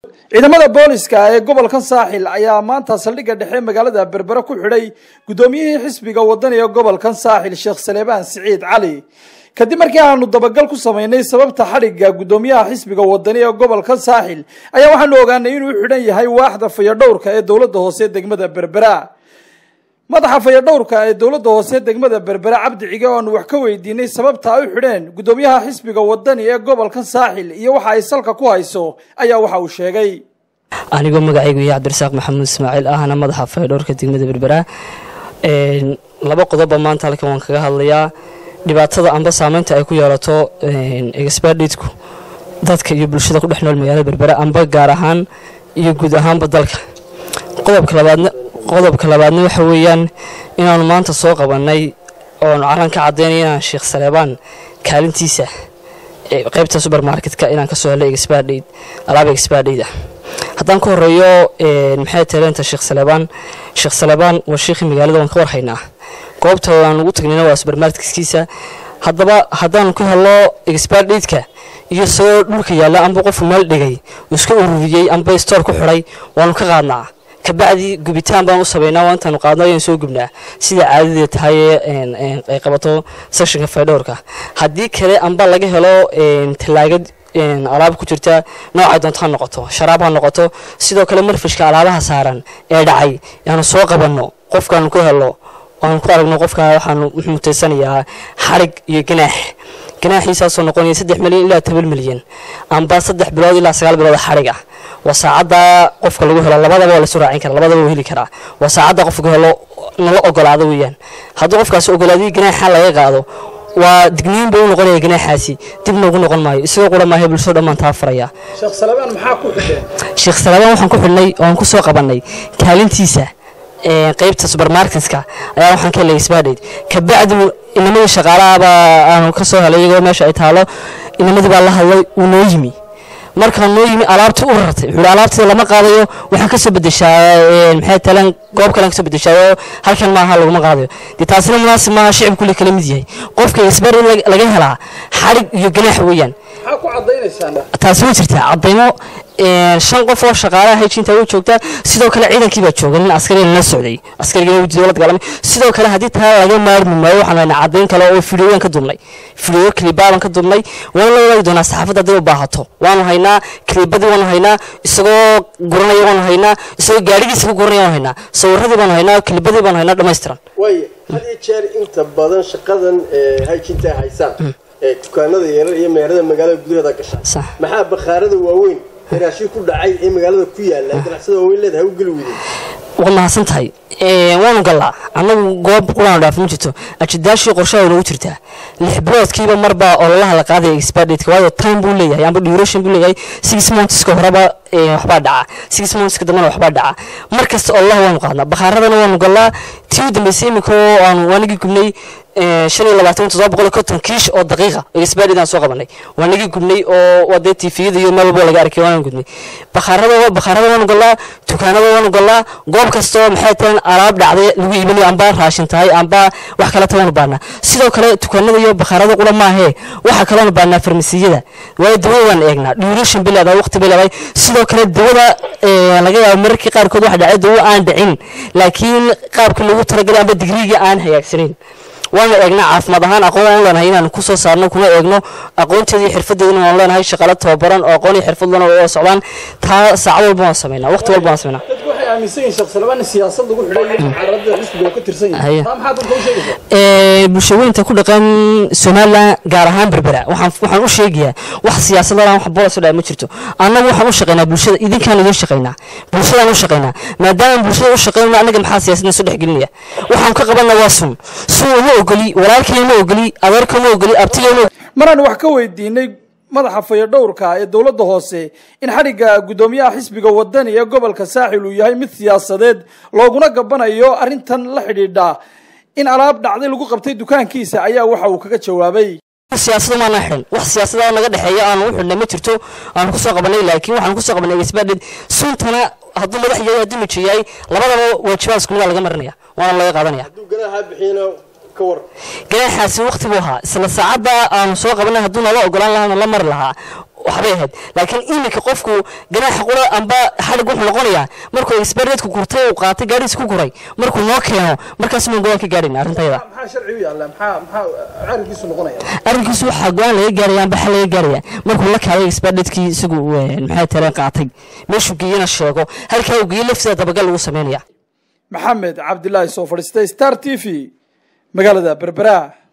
ciidamada booliska ee gobolkan saaxil ayaa maanta saldhigga dhexe magaalada berbere ku xidhay guddoomiyihii xisbiga wadaniga gobolkan saaxil sheekh saleebaan siciid cali kadib markii aanu dabagal ku samaynay sababta xadhigga guddoomiyaha xisbiga wadani ee gobolkan saaxil ayaa waxaanu ogaanay inuu xidhan yahay waaxda fayadhowrka ee dowladda hoose degmada berbera madaxa fayadhowrka ee dowladda hoose degmada berbera cabdi cige oo aanu wax ka weydiinay sababta ay u xidheen guddoomiyaha xisbiga wadani ee gobolkan saaxil iyo waxa ay salka ku hayso ayaa waxa uu sheegay anigoo magacaygu yahay cabdirasaaq maxamuud ismaaciil ahna madaxa fayadhowrka degmada berbera laba qodobba maanta halkan waan kaga hadlayaa dhibaatada amba saameynta ay ku yeelato exbaditku dadka iyo bulshada ku dhex nool magaalada berbera amba gaar ahaan iyo guud ahaanba dalka qodobka labaadna qodobka labaadna waxa weeyaan inaanu maanta soo qabannay oonu calan ka caddaynay inaan sheekh saleebaan kaalintiisa qaybta subermarketka inaan kasoo helay exbadhayd alaaba exbadhayd ah haddaan ka horeeyo maxay taleenta sheekh saleebaan sheekh saleebaan waa sheekhii magaalada waan ka warhaynaa goobta aan ugu tagnayna waa subermarketkiisa haddaba haddaanu ka helo exbadhaydka iyo isagoo dhulka yaalla amba qofku meel dhigay uu iska ururiyey amba stoor ku xidhay waanu ka qaadnaa kabacdi gubitaan baan u sameynaa waa intaanu qaadno ayaan soo gubnaa sida caadadee tahay ay qabato sectionka faydhowrka haddii kale amba laga helo tallaagad alaab ku jirta noocay doonto ha noqoto sharaab ha noqoto sidoo kale marfishka alaabaha saaran ee dhacay yaanu soo qabanno qofkaanu ku helo waanu ku aragno qofka waxaanu mutaysanayaa xarig iyo ganaax ganaaxiisaasoo noqonaya saddex milyan ilaa toban milyan amba saddex bilood ilaa sagaal bilood xarig ah waa saacadda qofka lagu helo labadaba waa lasu raacin kara labadaba waa heli karaa waa saacadda qofka helo nala ogolaado weeyaan hadduu qofkaasi ogolaadii ganaaxa laga qaado waa digniin buu u noqonaya ganaaxaasi dib noogu noqon maayo isagoo qura maahay bulshada dhammaan taa faraya sheekh salebaan maxaa ku xidheen sheekh salebaan waxaan ku xidhnay oo aan ku soo qabannay kaalintiisa qaybta subermarketka ayaa waxaan ka helay isbaadhayd kabacdi inamadii shaqaalahaaba aanu ka soo helay iyagoo meesha ay taalo inamadii baa la hadlay wuu noo yimi markaa noo yimi alaabtii u rartay wuxuu alaabtii lama qaadayo waxaan kasoo bedeshaa maxay talan goob kalean kasoo bedeshaayo halkan maaha laguma qaadayo dee taasina munaasib maaha shicib kule kala mid yahay qofka isbar laga helaa xarig iyo ganaax weeyaan maxaa ku cadaynaysaan taasi way jirtaa cadaymo shan qof oo shaqaalaha hejinta way joogtaa sidoo kale ciidankii baa jooga nin askariga la socday askarigina wuu dowlad galamay sidoo kale haddii taa laga maarmi maayo waxaan haynaa cadayn kale oo fideoyan ka dubnay fideo kilibaaban ka dubnay waana la wadaagi doonaa saxaafadda hadday u baahato waanu haynaa kilibadii waanu haynaa isagoo guranaya waanu haynaa isagoo gaadhigiisa ku guranaya waanu haynaa sawiradii baanu haynaa kilibadii baanu haynaa dhammaystiran waay had iyo jeer inta badan shaqadan hajinta ay haysaan ee dukaanada yarar iyo meerada magaalada gudaheeda gasha Sax. maxaa bakhaarada waaweyn raashin ku dhacay ee magaalada ku yaala ganacsada waaweyn leedahay u geli weydeen waad mahadsan tahay waanu gallaa annagu goob qulaanu dhaaf ma jirto ajidaashii qorshaha nagu jirtaa lix biloodkiiba marbaa ololaha la qaadaya expadate waayo time buu leeyahay amba duration buu leeyahay six monthska horeba eh, waxbaa dhaca six monthska dambena waxbaa dhaca mar kasta ololaha waanu qaadnaa bakhaaradana waanu gallaa tii u dambeysay iminka oo aanu waanagii gubnay eh, shan iyo labaatan toddoba boqol iyo konton kiish oo daqiiqa expadate aan soo qabanay waanagii gubnay oo waa dee tifiyada iyo meel walba laga arkay waanaan gudnay bakhaarada bakhaarada waanu gallaa dukaanada waanu gallaa goob kasta oo maxay tahay alaab dhacday lagu iibinayo amba raashin tahay amba wax kale tawaanu baanaa sidoo kale dukaanada iyo bakhaarada qura maahee waxa kaloonu baanaa farmasiyada waayo dawada waan eegnaa duration bay leedahay waqti bay leedahay sidoo kale dawada eh, laga yaabo mararkii qaarkood waxa dhacay dawo aan dhicin laakiin qaabka loogu talagalay amba digriigii aan hagaagsanayn waanu eegnaa caafimaad ahaan aqoon waan leenahay inaan kusoo saarno kuna eegno aqoonteeda iyo xirfadeedana waan leenahay shaqaale tababaran oo aqoon iyo xirfad lana oo socdaan taa saacad walba waan sameynaa waqti walba waan sameynaa dadku waxay aaminsan yihiin sheekh salebaan in siyaasad lagu xidhay iyo mucaaradada xisbiga uu ka tirsan yahay Haya. taa maxaa dadka u sheegaysaa Ee, bulshooyinka ku dhaqan somalilan gaar ahaan berbera waxaan waxaan u sheegayaa wax siyaasadana wax bolos dhaa ma jirto annagu waxaan u shaqaynaa bulshada idinkaan idin shaqaynaa bulshadaan u shaqaynaa maadaama bulshada u shaqaynayno annaga maxaa siyaasadna soo dhexgelinaya waxaan ka qabanna waa sun sun uma ogoli walaalkay ma ogoli adeerka ma ogoli abtiga ma ogoli maraan wax ka weydiinay madaxa fayadhowrka ee dowladda hoose in xadhigga guddoomiyaha xisbiga wadani ee gobolka saaxil uu yahay mid siyaasadeed looguna gabanayo arrintan la xidhiidha in alaab dhacday lagu qabtay dukaankiisa ayaa waxa uu kaga jawaabay siyaasada maana xidhan wax siyaasada naga dhexeeya aanu u xidhnay ma jirto aanu kusoo qabanay laakiin waxaan kusoo qabanay expaded suntana hadduu madax yahay hadduu miji yahay labadaba waajibaad isku midaa laga marinaya waana laga qaadanaya hadduu ganaaxa bixiyana ka war ganaaxaasi waqti buu ahaa isla saacadda aanu soo qabanay hadduu nala ogolaan lahaana la mari lahaa waxbay ahayd laakiin iminka qofku ganaaxa qura amba xadhig wuxuu noqonayaa markuu expertku gurtay uu qaatay gaadhiis ku guray markuu noo keeno markaas maan go-aan ka gaadhayna arrintayda maxaa sharci u yaalla maxaa maxaa arrinkiisu noqonaya arrinkiisu waxaa go-aan laga gaaraya amba xal laga gaaraya markuu la kaalay expertkii isagu maxay tare qaatay meeshuu geeyana sheego halkaa uu geeyey laftiisa dabagal lagu sameynaya maxamed cabdilaahi soo fadhiistay star t v magaalada berbera